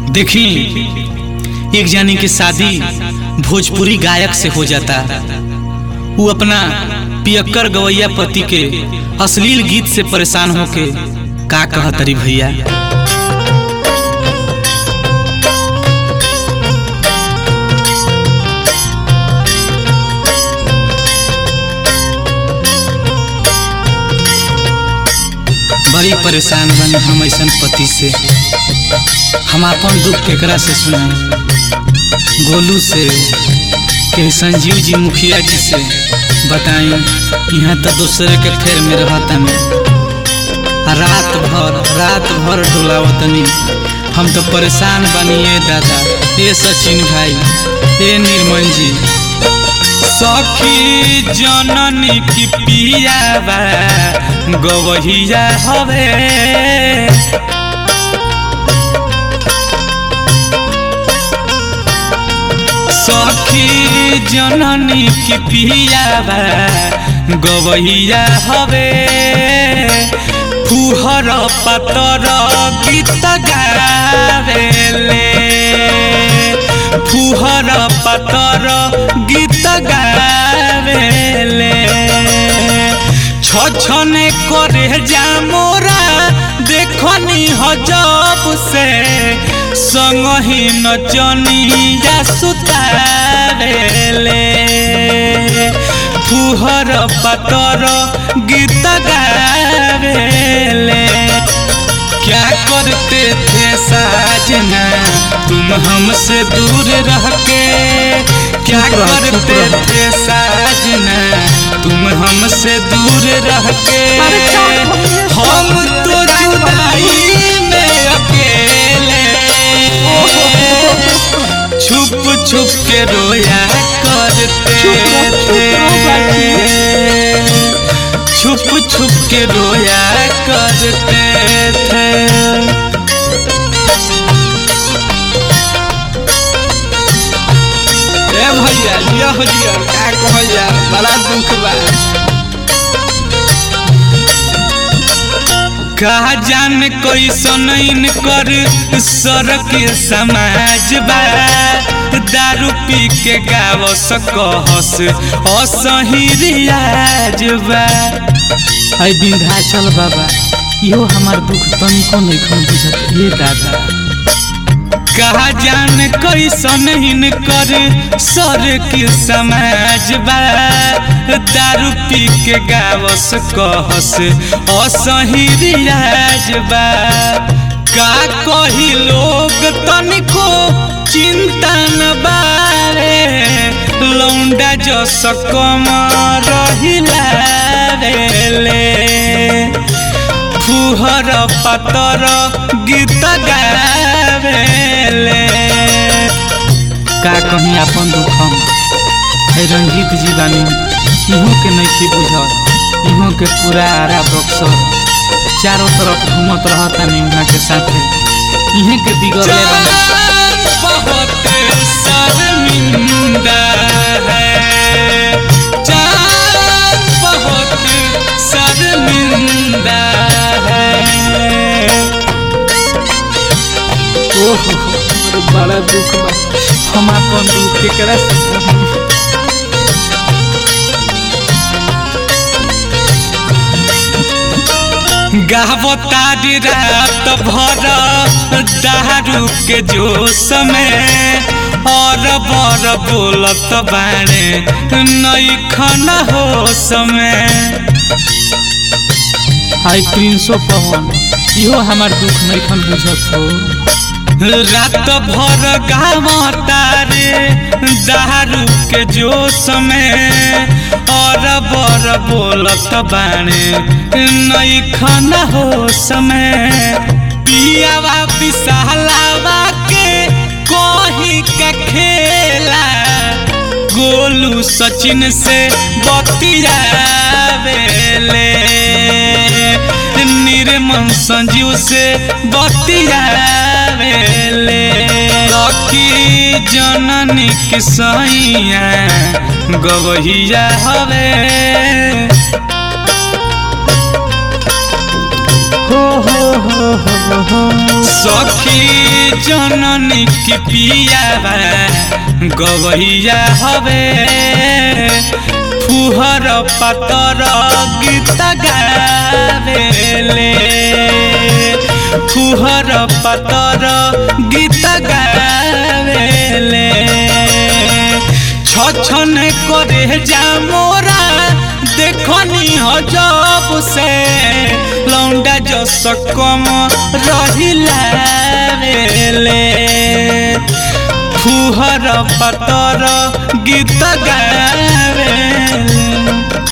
देखी एक जानी के शादी भोजपुरी गायक से हो जाता वो अपना पियक्कर गवैया पति के अश्लील गीत से परेशान होके का कहतरी भैया बड़ी परेशान बनी हम ऐसा पति से हम अपन दुख केकरा से सुनाई गोलू से के संजीव जी मुखिया जी से बताई यहाँ तो दूसरे के फेर में रहतनी रात भर रात भर डोलावतनी हम तो परेशान बनिए दादा ए सचिन भाई ए निर्मल जी सखी जननी की पियावा गवहिया हवे सखी जननी की पियावा गवहिया हवे फुहर पातर गीत गावेले फुहर पातर गीत गावेले छछने करे जा मोरा देखनी हजब से संगही नचनिया सुतावेले फुहर पातर गीत गावेले क्या करते थे साजना तुम हमसे दूर रह के क्या करते थे साजना तुम हमसे दूर रह के हम तो जुदाई में अकेले छुप छुप के रोया करते थे छुप छुप के रोया करते थे ए भैया लिया हो लिया का कहल जा बड़ा दुख बा कहा जान कैसन कर सरक समाज बा दारू पी के गाव सकहस असही रियाज बा अय विंध्याचल बाबा इहो हमार दुख तनिको नहीं खन बुझत ये दादा कहा जान कैसन हिन कर सर के समाज बा दारू पी के गावस कहस असही रियाज बा का कही लोग तनिको चिंता न बारे लौंडा जस कम रहिला रे फुहर पातर गीत गावेले का कहीं अपन दुख हम है रंजीत जी बानी इहो के नहीं बुझत इहो के पूरा आरा बक्सर चारों तरफ घूमत रहता नहीं उहाँ के साथे इहे के बिगड़ले बानी बहुत शर्मिंदा है चाँद बहुत शर्मिंदा है ओहो अरे बड़ा दुख बा हम अपन दुख केकरा से कहूं? गावतारी रात भर दारू के जोश में और बर बोलत बाणे नई खन होश में हाय प्रिंसो पवन इहो हमार दुख नहीं खन बुझत हो रात भर गावतारे दारू के जोश में और बर बोलत बाणे नई खन होश में पियावा विशालावा के कोही का खेला गोलू सचिन से बतियावेले निर्मल संजीव से बतियावेले लकी जननी के सैया गवहिया हवे हो हो हो हो हो सखी जननी की पिया गवैया हवे फुहर पातर गीत गावेले फुहर पातर गीत गावेले छछन करे जा मोरा देखनी हजब से लौंडा जस कम रहिला रे फुहर पतर गीत गावे